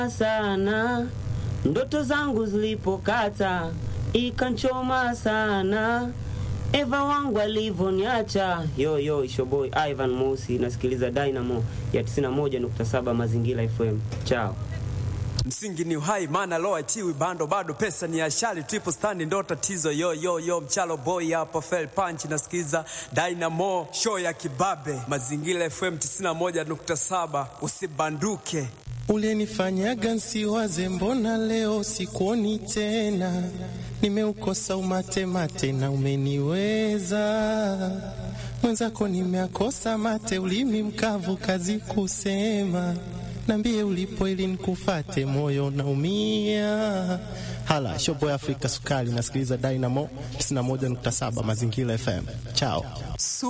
sana ndoto zangu zilipokata ikanchoma sana Eva wangu alivyoniacha. Yo yo, ishoboy Ivan Mosi, nasikiliza Dynamo ya 91.7 Mazingira FM. Chao. Msingi ni uhai, maana lo achiwi bando, bado pesa ni ashali, triple stand ndo tatizo. Yo yo yo, mchalo boy hapa, fell punch, nasikiza Dynamo show ya kibabe, Mazingira FM 91.7, usibanduke. Ulinifanyaga nsiwaze, mbona leo sikuoni tena? Nimeukosa umate mate na umeniweza mwenzako, nimeakosa mate, ulimi mkavu, kazi kusema. Nambie ulipo ili nikufate, moyo naumia. Hala shoboy Afrika Sukari, nasikiliza Dynamo 91.7 Mazingira FM. Chao.